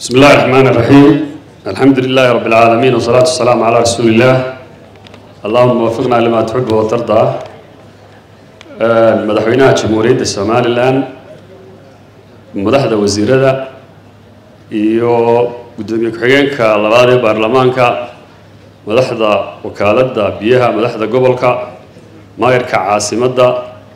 بسم الله الرحمن الرحيم الحمد لله رب العالمين والصلاة والسلام على رسول الله اللهم وفقنا لما تحب وترضى مدحوينها جمهورية الصومال الآن madaxda wasiirada iyo gudoomiye ku-xigeenka labaad ee baarlamaanka madaxda wakaaladda biyaha madaxda gobolka maayarka caasimadda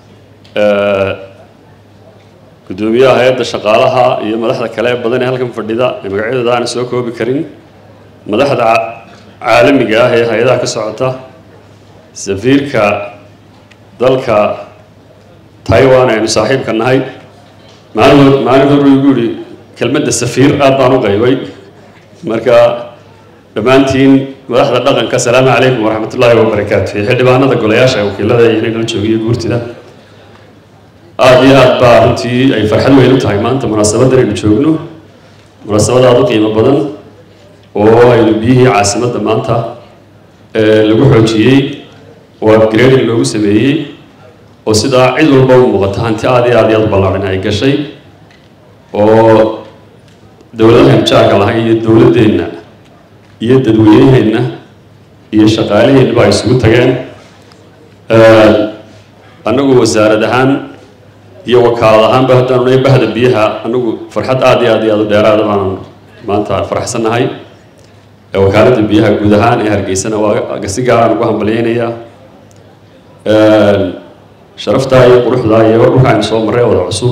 gudoomiyaha hay-adda shaqaalaha iyo madaxda kale ee badan ee halkan fadhida ee magacyadooda aanan soo koobi karin madaxda caalamiga ah ee hay-adaha ka socota safiirka dalka taiwan aynu saaxiibka nahay maalin maalin hore igu yihi kelmadda safiir aad baan u qaybay marka dhammaantiin madaxda dhaqanka asalaamu calaykum waraxmat ullaahi wabarakaatu iyo xildhibaanada golayaasha wakiilada iyo inay nala joogiyo guurtida aada iyo aad baa runtii ay farxad weyn u tahay maanta munaasabadan aynu joogno munaasabad aada u qiimo badan oo aynu biyihii caasimadda maanta lagu xoojiyey oo upgrading loogu sameeyey oo sidaa cid walba u muuqata hanti aada iyo aad iyo aad u ballaadhan ay gashay oo dowladahan jaarka lahay iyo dowladdeenna iyo dadweyneheenna iyo shaqaalaheenba ay isugu tageen annagu wasaarad ahaan iyo wakaalad ahaanba haddaanu nahay bahda biyaha annagu farxad aada iyo aad iyo aad u dheeraada baanan maanta faraxsannahay wakaaladda biyaha guud ahaan ee hargeysana waa si gaaraan ugu hambalyeynayaa sharaftaa iyo quruxdaa iyo dhulka aynu soo marray wada cusub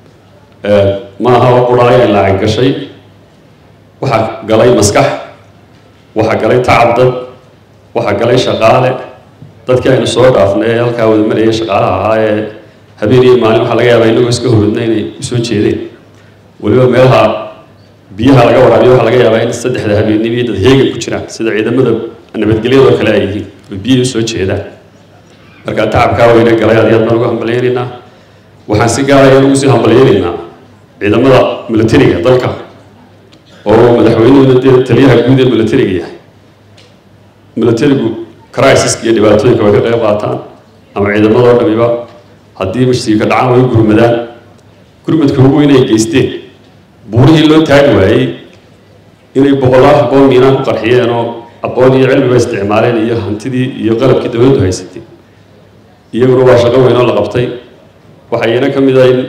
ma aha oo quraayo ay lacag gashay waxaa galay maskax waxaa galay tacab dad waxaa galay shaqaale dadkii aynu soo dhaafnay ee halkaa wada marayay shaqaalaha ahaa ee habeen iyo maalin waxaa laga yaabaa inagoo iska horodna inay usoo jeedeen weliba meelaha biyaha laga waraabiyo waxaa laga yaabaa in saddexda habeennimo iyo dad heegan ku jiraan sida ciidamada nabadgelyadoo kale ay yihiin oo biyihii usoo jeedaan markaa tacabkaa weyne galay aad iyo aad baan ugu hambalyeynaynaa waxaan si gaaraya ugu sii hambalyeynaynaa ciidamada militariga dalka oo madaxweynuhuna dee taliyaha guud ee militariga yahay militarigu crisiska iyo dhibaatooyinka way ka qayb qaataan ama ciidamadoo dhamiba haddii mashtiga ka dhacaan way u gurmadaan gurmadka ugu weyn ay geysteen buurihii loo taagi waayey inay boqolaal aqoon miinaan ku qarxiyeen oo aqoon iyo cilmiba isticmaaleen iyo hantidii iyo qalabkii dowladdu haysatay iyaguna waa shaqo weyn oo la qabtay waxaa iyana ka mid ah in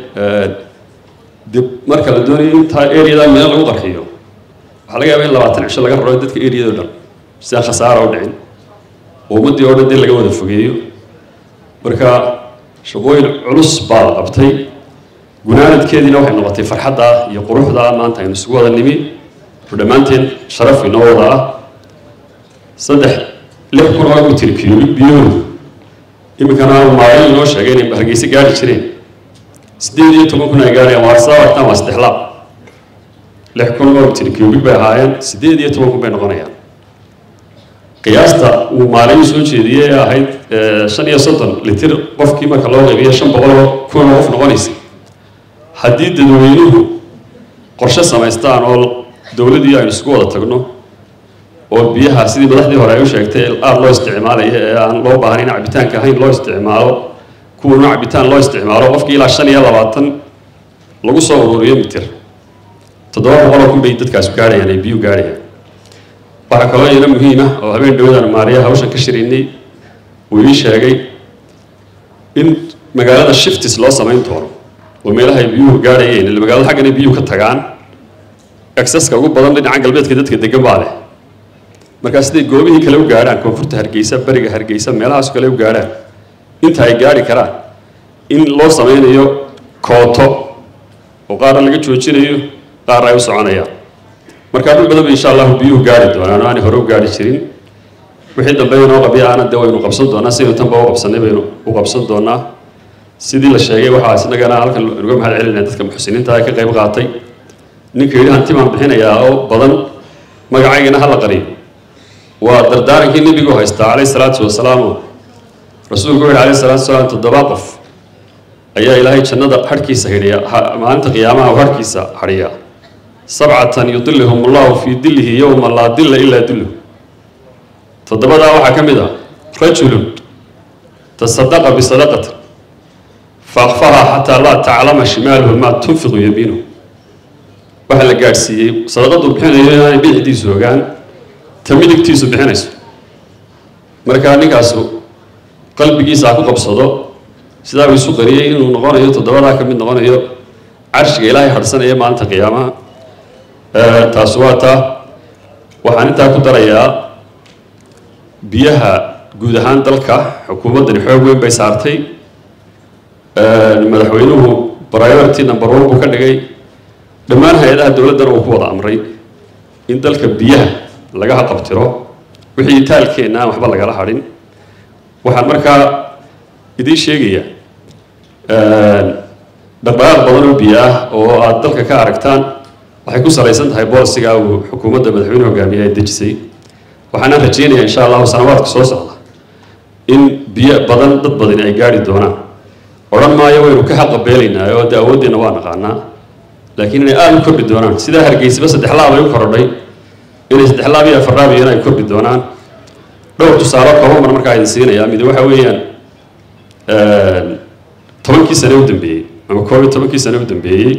de marka la doonayo intaa areadaa miina lagu qarxiyo waxaa laga yaaba in labaatan cisho laga raro dadka areado dhan si aan khasaara u dhicin oo ummaddii oo dhan dee laga wada fogeeyo marka shaqooyin culus baa la qabtay gunaanadkeediina waxay noqotay farxadda iyo quruxda maanta aynu isugu wada nimi oo dhammaanteen sharaf inoo wada ah saddex lix kun oo mitir cubic biyahoodu iminkana maalin inoo sheegay inay hargeysa gaari jireen siddeed iyo toban kun ay gaarayaan waa sababtan waa saddex laab lix kun oo mitir cubic bay ahaayeen siddeed iyo toban kun bay noqonayaan qiyaasta uu maalin soo jeediyey ee ahayd shan iyo soddon litir qofkii marka loo qaybiyo shan boqol oo kun oo qof noqonaysa haddii dadweynuhu qorshe samaystaan oo dowladdii aynu isku wada tagno oo biyaha sidii madaxdii hore ay u sheegtay aada loo isticmaalayo ee aan loo baahnayn cabitaanka ahayn loo isticmaalo kuwana cabitaan loo isticmaalo qofkii ilaa shan iyo labaatan lagu soo ururiyo mitir toddoba boqoloo kun bay dadkaas gaarhayaan ay biyuu gaarhayaan waxaa kaloo iyana muhiim ah oo habeen dhawadaan maariya hawshan ka shiraynay uu ii sheegay in magaalada shiftis loo samayn doono oo meelaha ay biyuhu gaarhayeen ila magaalada xaggana biyuhu ka tagaan exceska ugu badan dhinaca galbeedka dadka degan baa leh markaa siday goobihii kale u gaadhaan koonfurta hargeysa beriga hargeysa meelahaas kale u gaadhaan inta ay gaari karaan in loo sameynayo kooto oo qaarna laga joojinayo qaarna ay u soconayaan markaa dhul badanba insha allahu biyuhu gaari doonaan oo aanay hore u gaari jirin wixii dambe inoo qabiyaana dee waynu qabsan doonaa sidaynu tanba u qabsanay baynu u qabsan doonaa sidii la sheegay waxaa isnagana halkan nuga mahad celinaya dadka muxsiniinta ee ka qayb qaatay ninka yidhi hanti baan bixinayaa oo badan magacaygana hala qariyo waa dardaarankii nebigu haystaa calayh salaatu wasalaam rasuulku wuxu alayh salatu wasalaam toddoba qof ayaa ilaahay jannada harhkiisa hidhiya maalinta qiyaamaha u harhkiisa hadhiya sabcatan yudilihum allahu fii dilihi yowma laa dilla ilaa dilluh toddobadaa waxaa ka mid ah rajulun tasadaqa bisadaqatin faakfaha xataa laa taclama shimaaluhu maa tunfiqu yamiinuhu waxaa la gaadhsiiyey sadaqadu bixinayo inaanay bidixdiisu ogaan ta midigtiisu bixinayso markaa ninkaasu qalbigiisa ha ku qabsado sidaa uu isu qariyey inuu noqonayo toddobadaa ka mid noqonayo carshiga ilaahay hadhsanaya maalinta qiyaamaha taasi waa taa waxaan intaa ku darayaa biyaha guud ahaan dalka xukuumaddani xoog weyn bay saartay madaxweynuhu priority number one buu ka dhigay dhammaan hay-adaha dowladdana uu ku wada amray in dalka biyaha laga haqabtiro wixii taalkeenna aan waxba lagala hadhin waxaan markaa idiin sheegaya dhaqdhaqaaq badan oo biyo ah oo aada dalka ka aragtaan waxay ku salaysan tahay boolisiga uu xukuumadda madaxweyne hogaamiye ay dejisay waxaana rajeynaya insha allahu sanawaadka soo socda in biyo badan dad badani ay gaari doonaan odhan maayo waynu ka xaqabeelaynaa oo dee awooddeena waa naqaanaa laakiin inay aada u kordhi doonaan sidaa hargeysaba saddex laab ay u korodhay inay saddex laab iyo afar laab iyana ay kordhi doonaan dhowr tusaale kooban mar markaa idin siinayaa mid waxa weeyaan tobankii sane u dambeeyey ama koob iyo tobankii sane u dambeeyey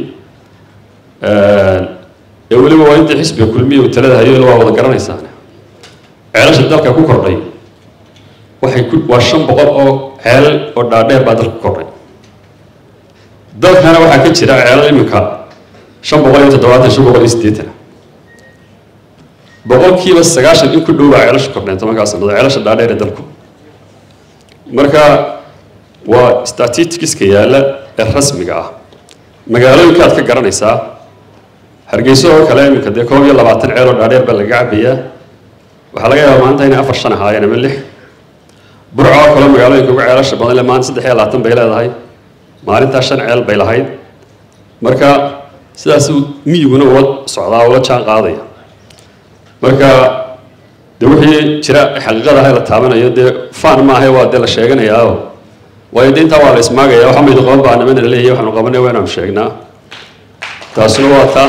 ee weliba waa intii xisbiga kulmiya uu talada hayo waa wada garanaysaan ceelasha dalka ku kordhay waxay ku waa shan boqol oo ceelal oo dhaadheer baa dalka ku kordhay dalkana waxaa ka jira ceelal iminka shan boqol iyo toddobaatan shan boqol iyo siddeetan boqolkiiba sagaashan in ku dhow baa ceelasha kordheen tobankaa sannadood ceelasha dhaadheer ee dalku marka waa statisticska yaalla ee rasmiga ah magaalooyinkaad ka garanaysaa hargeyso oo kale iminka dee koob iyo labaatan ceel oo dhaadheer baa laga cabayaa waxaa laga yaabaa maanta inay afar shan ahaayeen ama lix burco oo kale magaalooyinka ugu ceelasha badan le maanta saddex iyo labaatan bay leedahay maalintaa shan ceel bay lahayd marka sidaasuu miyiguna ula socdaa ula jaan qaadaya marka dee wixii jira xaqiiqada ah la taabanayo dee faan maaha waa dee la sheeganayaa waayo dee intaa waa la ismaagaya waxa maydu qaban baa nimana leeyahay waxaanu qabanay waa inaanu sheegnaa taasuna waa taa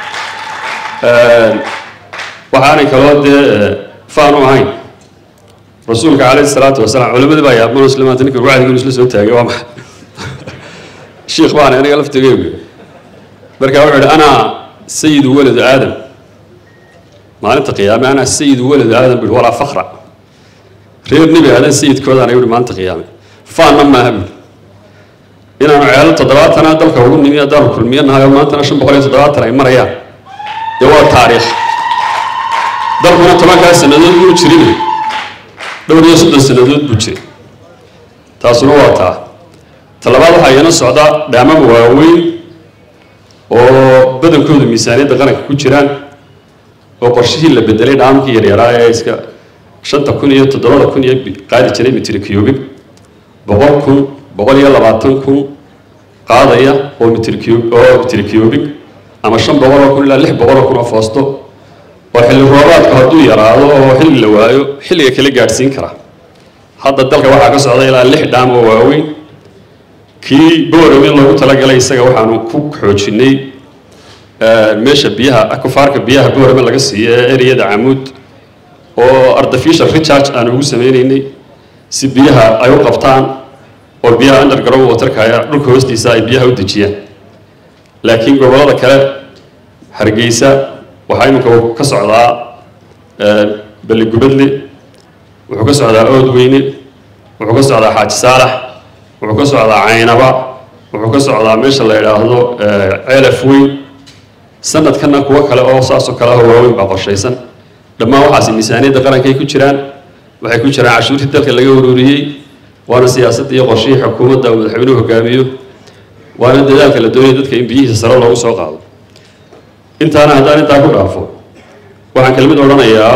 waxaanay kaloo dee faan u ahayn rasuulka calayhi salaatu wasalaam culimadii baa yaabman muslimaanta ninka wacdiga inuu isla soo taagay waa maxay shiikh baan aniga laftigeygu marka wuxuu ihi ana sayidu waladu aadam maalinta qiyaame ana sayidu waladu aadam bui walaa fakra reer nebi aadan sayidkoodaan ayuu maalinta qiyaame faanna maaha bui inaanu ceelo toddobaatana dalka ugu nimi haddaanu kulmiyo nahay oo maantana shan boqol iyo toddobaatan ay marayaan dee waa taariikh dalkuna tobankaa sannadood buu jirin dhowr iyo soddon sannadood buu jiray taasuna waa taa talabaad waxaa iyana socda dhaamama waaweyn oo badankoodu miisaaniyadda qaranka ku jiraan oo qorshihii la bedelay dhaamkii yaryaraa ee iska shanta kun iyo toddobada kun iyo qaadi jiray mitri cubig boqol kun boqol iyo labaatan kun qaadaya oo mitri cub oo mitri cubig ama shan boqol oo kun ilaa lix boqol oo kun oo foosto oo xilli roobaadku hadduu yaraado oo xilli la waayo xilliga kala gaadhsiin kara hadda dalka waxaa ka socda ilaa lix dhaam oo waaweyn kii boorame loogu talagalay isaga waxaanu ku xoojinay meesha biyaha akufaarka biyaha boorame laga siiyo ee ereyada camuud oo artificial recharge aanu ugu sameynaynay si biyaha ay u qabtaan oo biyaha underground waterka dhulka hoostiisa ay biyaha u dejiyaan laakiin gobollada kale hargeysa waxaa iminka ka socdaa balligubadle wuxuu ka socdaa oodweyne wuxuu ka socdaa xaaji saalax wuxuu ka socdaa caynaba wuxuu ka socdaa meesha la yidhaahdo ceelaf weyn sanadkana kuwo kale oo saasoo kale ah waaweyn baa qorshaysan dhammaan waxaasi miisaaniyadda qarankay ku jiraan waxay ku jiraan cashuurtii dalka laga ururiyey waana siyaasadda iyo qorshihii xukuumadda uu madaxweynuhu hogaamiyo waana dadaalka la doonaya dadka in biyihiisa sare loogu soo qaado intaana haddaan intaa ku dhaafo waxaan kelmid odhanayaa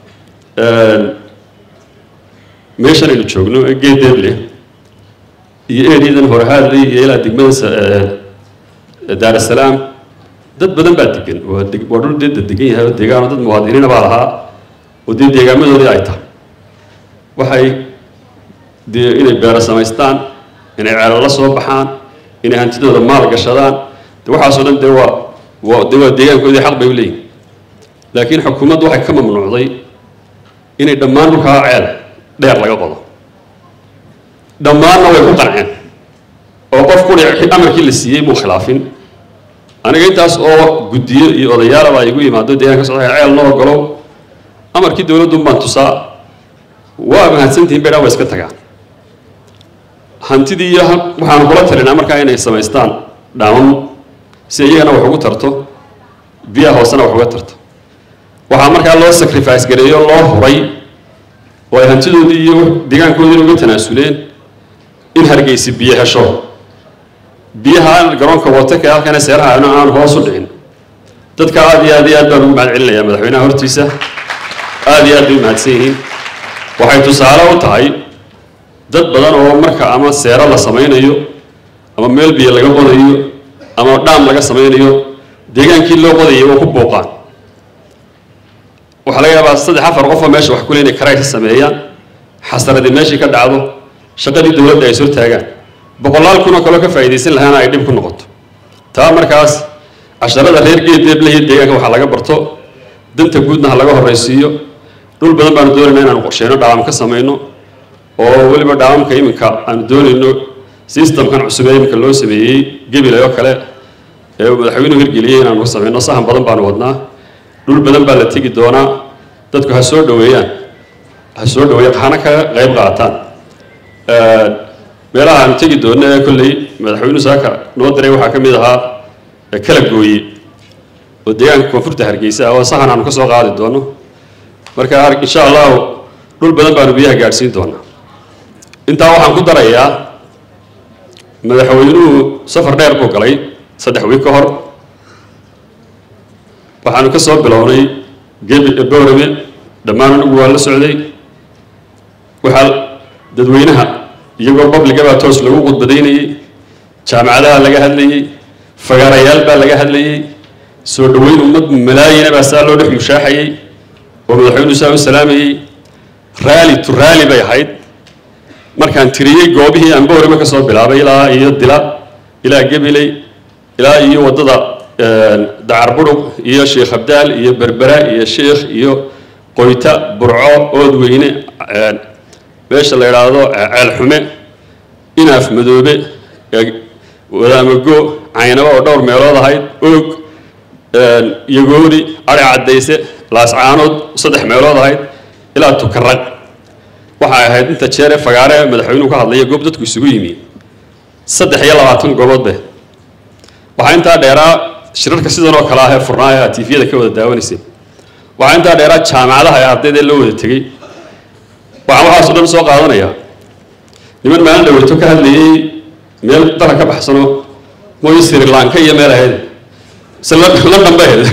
meeshan aynu joogno ee geedeeble iyo ereyadan horehaadley iyo ilaa degmada daarasalaam dad badan baa degan waa deg waa dhul dee degan yahay oo deegaan oo dad muwaadiniina baa lahaa oo dee deegaamadoodii ay tahay waxay dee inay beero samaystaan inay ceelo la soo baxaan inay hantidooda maal gashadaan de waxaasoo dhan dee waa waa dee waa deegaankoodii xaq bay u leeyihin laakiin xukuumaddu waxay ka mamnuucday inay dhammaan dhulkaa ceel dheer laga qodo dhammaanna way ku qanceen oo qof kuli amarkii la siiyey muu khilaafin aniga intaas oo guddiyo iyo odayaalaba igu yimaado deegaanka socda ceel noo ogolow amarkii dowladduun baan tusaa waa mahadsantihin bay dhan waa iska tagaan hantidii iyo waxaanu kula talinaa markaa inay samaystaan dhaamam si iyagana wax ugu tarto biyaha hoosena wax uga tarto waxaa markaa loo sacrifice gareeyo loo huray oo ay hantidoodii iyo deegaankoodiina uga tanaasuleen in hargeysi biyo hesho biyaha garoonka wataka halkana seeraha aan hoos u dhicin dadka aad iyo aad iyo aad baan ugu mahad celinayaa madaxweynaha hortiisa aad iyo aad bay mahadsan yihiin waxay tusaale u tahay dad badan oo marka ama seero la samaynayo ama meel biyo laga qodayo ama dhaam laga samaynayo deegaankii loo qodayay oo ku buuqaan waxaa laga yaabaa saddex afar qof oo meesha wax kule inay karay ka sameeyaan xasaradii meeshii ka dhacdo shaqadii dowladda ay soo taagaan boqolaal kun oo kaloo ka faa'iidaysan lahaana ay dhib ku noqoto taa markaas casharada reer geedeeblahiyo deegaanka waxaa laga barto danta guudna ha laga horraysiiyo dhul badan baanu doonaynaa inaanu qorsheyno dhaawam ka samayno oo weliba dhaawamka iminka aanu doonayno systemkan cusub ee iminka loo sameeyey gebilay oo kale ee uu madaxweynuhu hirgeliyey inaanu ka samayno sahan badan baanu wadnaa dhul badan baa la tegi doonaa dadku ha soo dhoweeyaan ha soo dhoweeyaan hana ka qayb qaataan meelaha aanu tegi doonno ee kolley madaxweynuhu saaka noo diray waxaa ka mid ahaa kala gooye oo deegaanka koonfurta hargeysa ah oo sahan aanu ka soo qaadi doono marka insha allahu dhul badan baanu biyaha gaadhsiin doonaa intaa waxaan ku darayaa madaxweynuhu safar dheer buu galay saddex wiig ka hor waxaanu ka soo bilownay gebi boorame dhammaan anigu waa la socday waxaa dadweynaha iyagoo babliga baa toos lagu khudbadaynayey jaamacadaha laga hadlayey fagaarayaal baa laga hadlayey soo dhoweyn ummad malaayina baa saa loo dhex mushaaxayey oo madaxweynuhu saa u salaamayey raali to raali bay ahayd markaan tiriyey goobihii aan boorame ka soo bilaabay ilaa iyo dila ilaa gebiley ilaa iyo waddada dacar budhug iyo sheekh abdaal iyo berbera iyo sheekh iyo qoyta burco oodweyne meesha la idhaahdo ceelxume inaaf madoobe wadaamago caynabo oo dhowr meelood ahayd oog yagoori ari caddayse laascaanood saddex meelood ahayd ilaa tukarag waxay ahayd inta jeere fagaare madaxweynuhu ka hadlaya goob dadku isugu yimi saddex iyo labaatan goobood be waxaa intaa dheeraa shirarka sidan oo kale ah ee furnaa ee aad tifiyada ka wada daawanaysay waxaa intaa dheeraa jaamacadaha ee ardayda loo wada tegey waxaan waxaasoo dhan soo qaadanayaa niman maalin dhaweyto ka hadlayey meel dara ka baxsano mooyo sri lanka iyo meel ahayd se london bay ahayd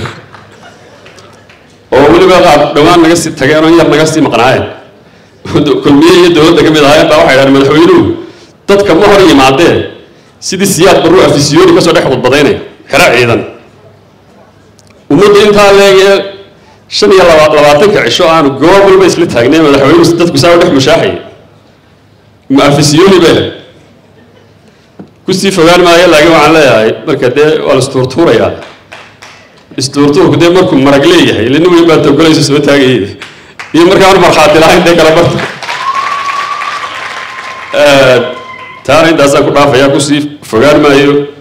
oo weliba qaab dhowaan naga sii tageen oo yar naga sii maqnaayeen kulmiye iyo dowladda ka mid ahaayeen baa waxay dhahdeen madaxweynuhu dadka ma hor yimaadee sidii siyaad barru afisyooni kasoo dhex khudbadaynaya xero ciidan ummadda intaa leegee shan iyo laba labaatanka cisho aanu goob walba isla taagnay madaxweynuhu dadku saa u dhex mushaaxayay ma afisyooni bay ahayd kusii fogaan maayo laakiin waxaan leeyahay marka dee waa la istuurtuurayaa istuurtuurku dee markuu marag leeyahay ila nin weyn baa togolaysa soo taagayay iyo markaan markhaati lahayn dee kala barta taana intaasaan ku dhaafayaa kusii fogaan maayo